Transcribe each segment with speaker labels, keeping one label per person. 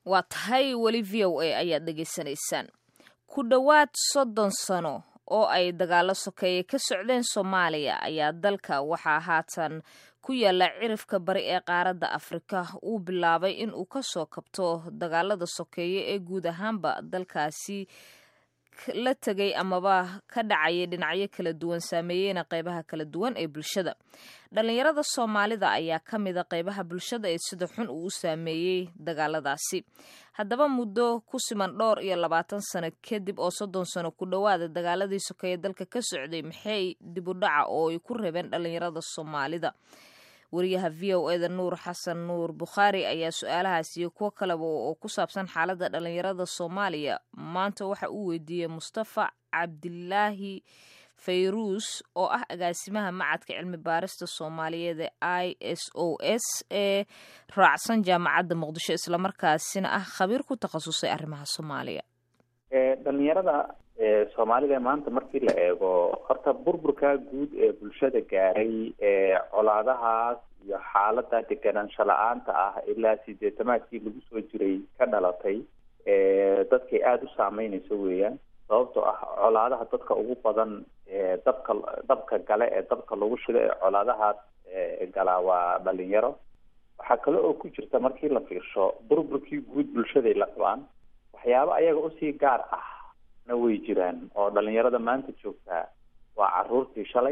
Speaker 1: waa tahay weli v o a ayaad dhegaysanaysaan ku dhowaad soddon sano oo ay dagaalo sokeeye ka socdeen soomaaliya ayaa dalka waxaa haatan ku yaala cirifka bari ee qaaradda afrika uu bilaabay in uu kasoo kabto dagaalada sokeeye ee guud ahaanba dalkaasi la tegay amaba ka dhacaya dhinacyo kala duwan saameeyeyna qeybaha kala duwan ee bulshada dhalinyarada soomaalida ayaa ka mida qeybaha bulshada ee sida xun uu u saameeyey dagaaladaasi haddaba muddo ku siman dhowr iyo labaatan sano kadib oo soddon sano ku dhowaada dagaaladii sokeeye dalka ka socday maxay dib u dhaca oo ay ku reebeen dhalinyarada soomaalida wariyaha v o eda nuur xasan nuur bukhaari ayaa su-aalahaas iyo kuwo kaleba oo ku saabsan xaaladda dhalinyarada soomaaliya maanta waxa uu weydiiyey mustafa cabdilaahi fayruus oo ah agaasimaha macadka cilmi baarista soomaaliyeed ee i s o s ee raacsan jaamacadda muqdisho islamarkaasina ah khabiir ku takhasusay arrimaha soomaaliya
Speaker 2: dhalinyarada soomaalida maanta markii la eego horta burburka guud ee bulshada gaaray ee colaadahaas iyo xaalada deganaansho la-aanta ah ilaa sideetamaadkii lagu soo jiray ka dhalatay dadkay aada u saameynayso weeyaan sababtoo ah colaadaha dadka ugu badan ee dabka dabka gale ee dabka lagu shido ee colaadahaas galaa waa dhalinyaro waxaa kale oo ku jirta markii la fiirsho burburkii guud bulshaday la qabaan waxyaabo ayaga usii gaar ah na way jiraan oo dhalinyarada maanta joogtaa waa caruurtii shalay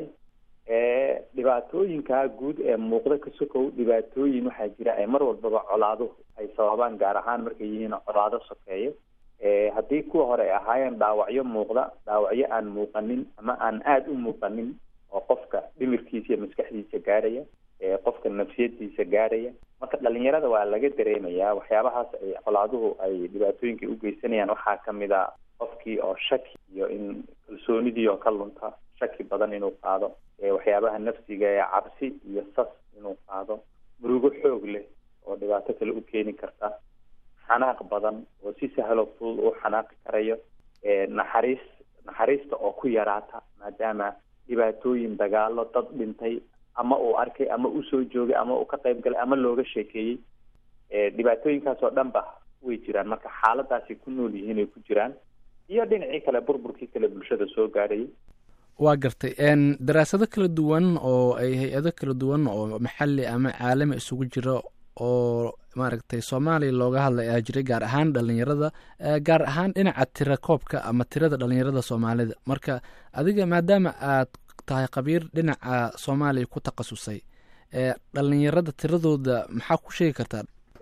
Speaker 2: dhibaatooyinka guud ee muuqda ka sokow dhibaatooyin waxaa jira ay mar walbaba colaaduhu ay sababaan gaar ahaan markay yihiin colaado sokeeye haddii kuwa hore ay ahaayeen dhaawacyo muuqda dhaawacyo aan muuqanin ama aan aada u muuqanin oo qofka dhimirkiisa iyo maskaxdiisa gaaraya qofka nafsiyadiisa gaaraya marka dhalinyarada waa laga dareemayaa waxyaabahaas ay colaaduhu ay dhibaatooyinka ugeysanayaan waxaa kamid a qofkii oo shaki iyo in kalsoonidii oo ka lunta shaki badan inuu qaado waxyaabaha nafsiga ee cabsi iyo sas inuu qaado murugo xoog leh oo dhibaato kale u keeni karta xanaaq badan oo si sahlo fudud uu xanaaqi karayo naxariis naxariista oo ku yaraata maadaama dhibaatooyin dagaalo dad dhintay ama uu arkay ama usoo joogay ama uu ka qayb galay ama looga sheekeeyey dhibaatooyinkaas oo dhan ba way jiraan marka xaaladaasay ku nool yihiin ay ku jiraan iyo dhinacii kale burburkii kale bulshada soo gaadhayay
Speaker 3: waa gartay daraasado kala duwan oo ay hay-ado kala duwan oo maxalli ama caalami isugu jira oo maaragtay soomaaliya looga hadlay ayaa jiray gaar ahaan dhalinyarada gaar ahaan dhinaca tira koobka ama tirada dhalinyarada soomaalida marka adiga maadaama aad tahay khabiir dhinaca soomaaliya ku takhasusay dhalinyarada tiradooda maxaa ku sheegi kartaa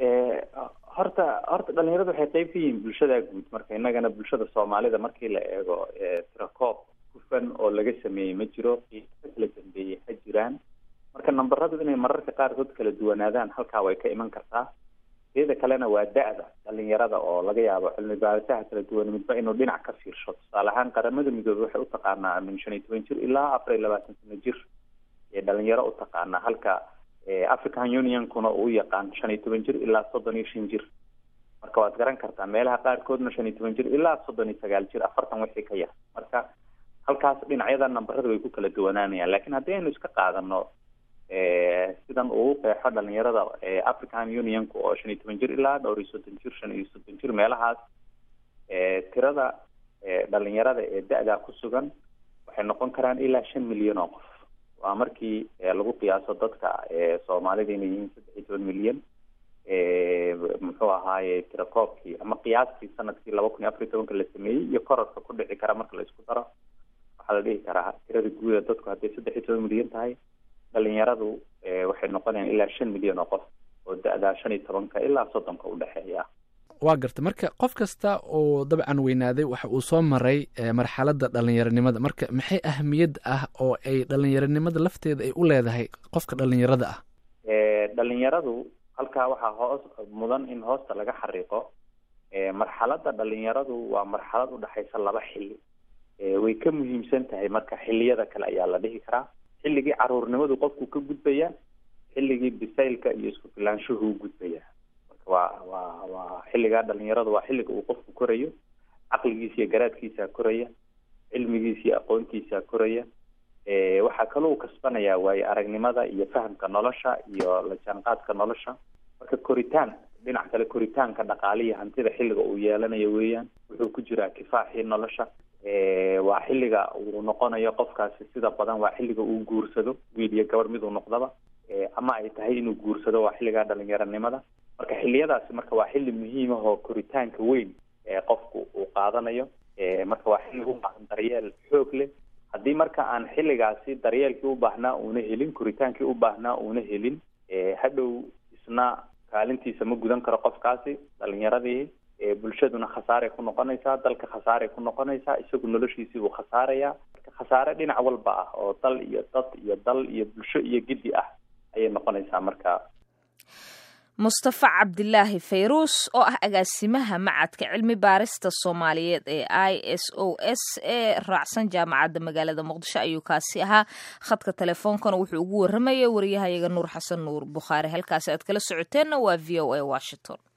Speaker 2: horta horta dhalinyarada waxay qeyb ka yihiin bulshada guud marka innagana bulshada soomaalida markii la eego tirakoob hufan oo laga sameeyey ma jiro qiiso kala dambeeyey ha jiraan marka nambaradu inay mararka qaarkood kala duwanaadaan halkaa way ka iman kartaa teeda kalena waa da-da dhalinyarada oo laga yaabo cilmi baarisaha kala duwan midba inuu dhinac ka fiirsho tusaale ahaan qaramada midoobey waxay utaqaanaa min shan iyo toban jir ilaa afar iyo labaatan sano jir ee dhalinyaro utaqaanaa halka african unionkuna uu yaqaan shan iyo toban jir ilaa soddon iyo shan jir marka waad garan kartaa meelaha qaarkoodna shan iyo toban jir ilaa soddon iyo sagaal jir afartan wixii ka yar marka halkaas dhinacyada nambarada way ku kala duwanaanayaan lakin haddii aynu iska qaadano sidan uu qeexo dhalinyarada african unionka oo shan iyo toban jir ilaa dhowr iyo soddon jir shan iyo soddon jir meelahaas tirada dhalinyarada ee da-daa ku sugan waxay noqon karaan ilaa shan milyan oo qof waa markii lagu qiyaaso dadka soomaalida inay yihiin saddex iyo toban milyan muxuu ahaaye tirakoobkii ama qiyaastii sanadkii laba kun iyo afar iyo tobanka la sameeyey iyo korarka ku dhici kara marka la isku daro waxaa la dhihi karaa tirada guuda dadku hadday saddex iyo toban milyan tahay dhalinyaradu waxay noqonayaan ilaa shan milyan oo qof oo da-daa shan iyo tobanka ilaa soddonka udhexeeya
Speaker 3: waa garta marka qof kasta oo dabcan weynaaday waxa uu soo maray marxaladda dhalinyaronimada marka maxay ahamiyad ah oo ay dhalinyaronimada lafteeda ay u leedahay qofka dhalinyarada ah
Speaker 2: dhalinyaradu halkaa waxaa hoos mudan in hoosta laga xariiqo marxaladda dhalinyaradu waa marxalad udhexaysa laba xilli way ka muhiimsan tahay marka xilliyada kale ayaa la dhihi karaa xilligii caruurnimadu qofku ka gudbaya xilligii bisaylka iyo isku filaanshuhu u gudbaya marka waa waa waa xilligaa dhalinyaradu waa xilliga uu qofku korayo caqligiisa iyo garaadkiisa koraya cilmigiisa iyo aqoontiisa koraya waxaa kaloo kasbanaya waayo aragnimada iyo fahamka nolosha iyo la jaanqaadka nolosha marka koritaan dhinac kale koritaanka dhaqaalihi hantida xilliga uu yeelanayo weeyaan wuxuu ku jiraa kifaaxii nolosha waa xilliga uu noqonayo qofkaasi sida badan waa xilliga uu guursado wiil iyo gabarh miduu noqdaba ama ay tahay inuu guursado waa xilligaa dhalinyaronimada marka xilliyadaasi marka waa xilli muhiim ah oo koritaanka weyn ee qofku uu qaadanayo marka waa xilli u baahan daryeel xoog leh haddii marka aan xilligaasi daryeelkii u baahnaa uuna helin koritaankii u baahnaa uuna helin hadhow isna kaalintiisa ma gudan karo qofkaasi dhalinyaradii bulshaduna khasaaray ku noqonaysaa dalka khasaaray ku noqonaysaa isagu noloshiisii buu khasaarayaa marka khasaare dhinac walba ah oo dal iyo dad iyo dal iyo bulsho iyo giddi ah ayay noqonaysaa marka
Speaker 1: mustafa cabdilaahi fayruus oo ah agaasimaha macadka cilmi baarista soomaaliyeed ee i s o s ee raacsan jaamacadda magaalada muqdisho ayuu kaasi ahaa khadka teleefoonkana wuxuu ugu waramayay wariyahayaga nuur xasan nuur bukhaari halkaasi aad kala socoteenna waa v o a washington